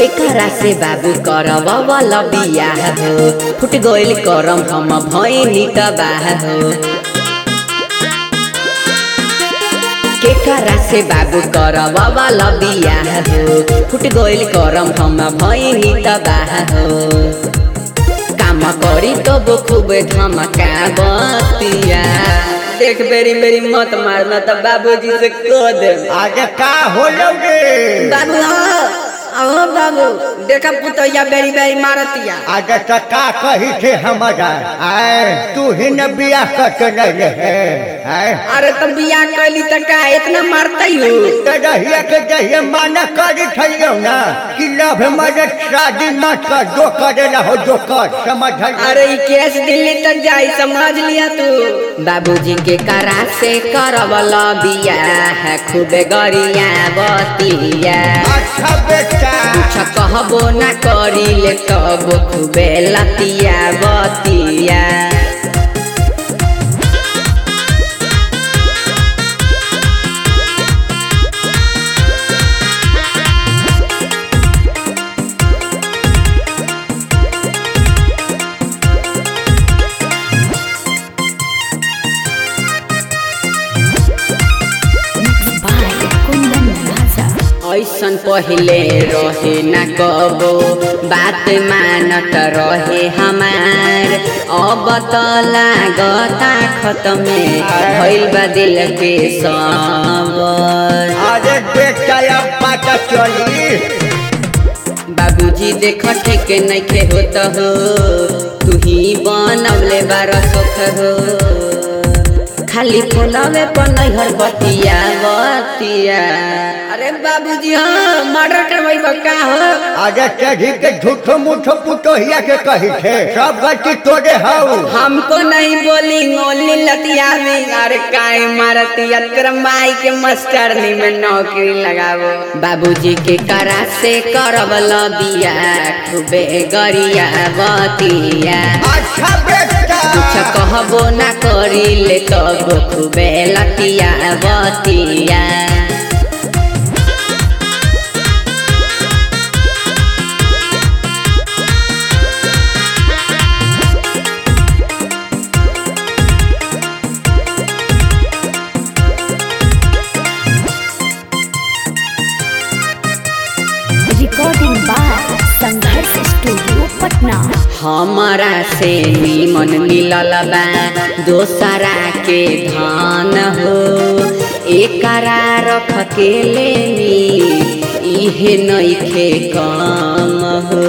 केकरा से बाबू करब वाला बियाह हो फुट गइल करम हम भइनी तबाह हो केकरा से बाबू करब वाला बियाह हो फुट गइल करम हम भइनी तबाह हो काम करी तब खूब धमका बतिया देख बेरी बेरी मत मारना तो बाबूजी से कह दे आगे का हो लोगे बाबू अहो बाबू देखा पुतैया बेरी बेरी मारतिया आगे तो का कही थे हमारा आए तू ही न बिया कर रहे है आए अरे तो बियाह कैली त का इतना मारतई हो तो रहिए के जहिए माना करी थइयो ना कि लव मरे शादी मत कर जो करे रहो जो कर समझ अरे ई केस दिल्ली तक जाई समझ लिया तू बाबूजी के करा से करवल बियाह खूबे गरिया बतिया अच्छा बेटा कुछ कहबो ना करी ले तब खूबे लतिया बतिया by Kundan Raza. ऐसन पहिले रहे न कबो बात मानत रहे हमार अब त लागता खतमे भइल बा दिल के सबर अरे बेटा अब पता चली बाबूजी देख ठीक नइखे होत हो तू ही बनवले बार सुख हो खाली फोनवे पर नैहर बतिया बतिया अरे बाबूजी हाँ मर्डर करवाई का हो आगे चढ़ी के झूठो मूठो पुतोहिया के कही थे सब गलती तोरे हऊ हमको नहीं बोली ओनली लतिया में अरे काहे मारतिया तेरा माई के मास्टरनी में नौकरी लगावो बाबूजी के करा से करब बिया खूबे गरिया बतिया अच्छा बेटा कुछ कहबो ना करी ले तब खूबे लतिया बतिया Recording by Sangharsh Studio, Patna. हमारा से निमन मिलल बा दोसरा के धान हो एकरा रख के लेनी इहे नइखे काम हो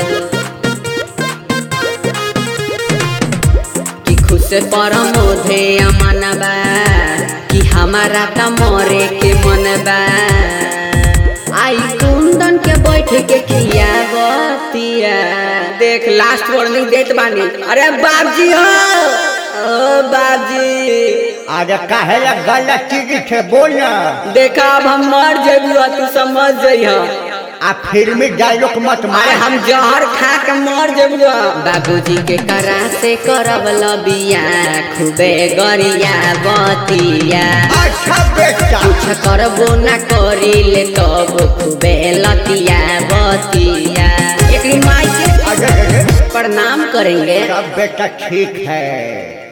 कि खुश परमोधे अमन बा कि हमारा त मरे के मन बा आई कुंदन के बैठ के खिया बतिया देख लास्ट वार्निंग देत बानी अरे बाबजी हो ओ बाबजी आगे काहे ला गलत चीज थे बोलना देखा अब हम मर जेबू तू समझ जइह आ फिल्मी डायलॉग मत अरे मारे हम जहर खा के मर जेबू बाबूजी के करा से करब लबिया खूबे गरिया बतिया अच्छा बेटा कुछ करबो ना करी ले तब खूबे लतिया बतिया एक माई के अरे प्रणाम करेंगे सब बेटा ठीक है